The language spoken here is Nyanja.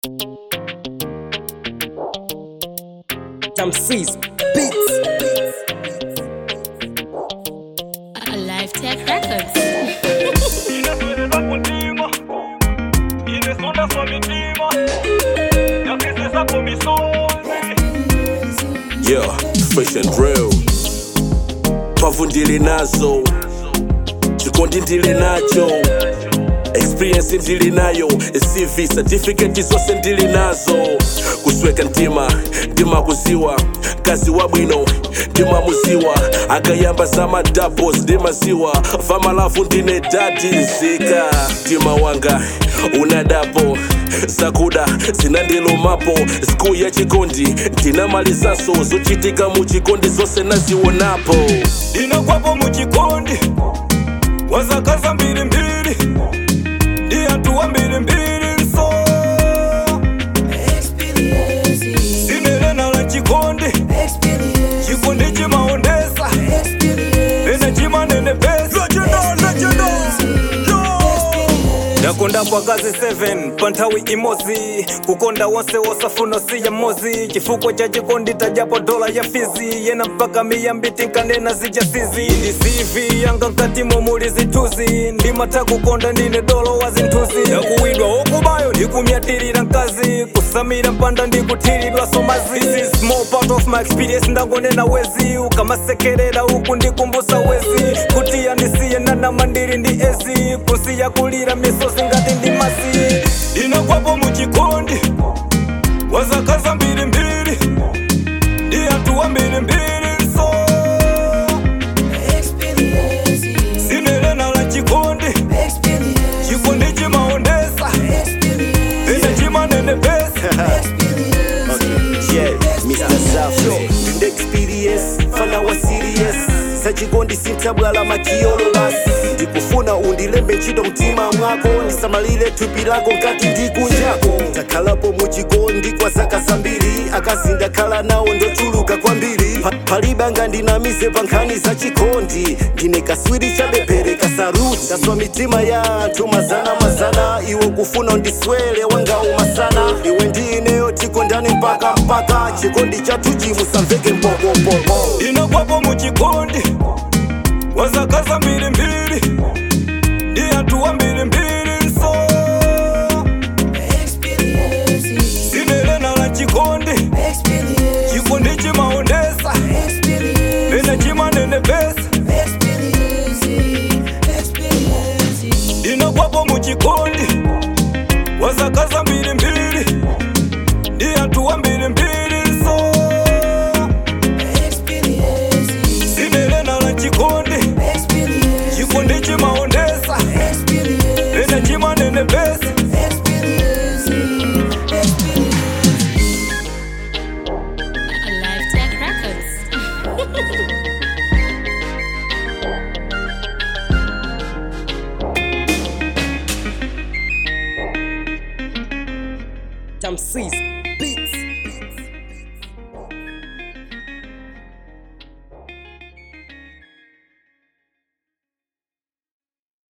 Tamsis Beats. Alive Tech Records. Inaswelelwa kuntima inesonda swa mitima yakisisa komisozi Yeah, fresh and real. Pavu ndili nazo, chikondi ndili nacho, experience ndili nayo, CV certificate zose ndili nazo, kusweka ntima ndima kuziwa kazi wabwino ndima muziwa akayamba zama doubles ndimaziwa vamalavu ndine dadi nzika mtima wanga unadapo zakuda zinandilumapo siku ya chikondi ndinamalizaso zochitika mu chikondi zonse nazionapo inakwapo muchikondi wazakaza mbirimbiri ndi anthu wa mbirimbiri nso sinerena la chikondi chikondi chimaondesa ene chimanenepesa ndakondapo akazi 7 pa nthawi imodzi kukonda wonse wosafuna siya mozi chifukwa cha chikondi tajapo dola ya fizi yena mpaka miyambiti nkanena zijasizi ndi cv yanga nkatimo muli zinthuzi ndimatha kukonda ndine dolo wa zinthuzi yakuwidwa okubayo ndikumyatirira mkazi kusamira mpanda ndikuthiridwa somazi This is small part of my experience ndangonena wezi ukamasekerera uku ndikumbusa wezi kuti yandisiye nanama ndiri ndi ezi kusiya kulira misozi ngati ndi masi inakwapo muchikondi wazakaza mbirimbiri ndi anthu wa mbirimbiri nso sinerena la chikondi chikondi chimaondesa ine chimanenepesa Yeah, Mr. Zafo Ndi experience, fana wa serious sachikondi sintabwala makiyololas ndikufuna undilembe ntchito mtima mwako ndisamalire thupi lako ngati ndikunjako takhalapo muchikondi kwa zaka zambiri akazi ndakhala nawo ndochuluka kwambiri Pa- palibanga ndinamize pa nkhani za chikondi ndine kaswiri chabebhere kasaruti ndaswa mitima ya anthu mazana mazana iwe kufuna undiswele wangawu masana iwe ndineyo tikondani mpaka mpaka chikondi chathu chimusamveke mpokopopo inakwapo muchikondi wazakaza mbirimbiri ndi anthu wa mbirimbiri nso sinerena la chikondi chikondi chimaondesa ine chimanenepesa inakwapo muchikondi wazakaza mbirimbiri ndi anthu wa mbirimbiri nso sinerena la chikondi chikondi chimaondesa ine chimanenepesa Alive Tech Records. Tamsis Beats.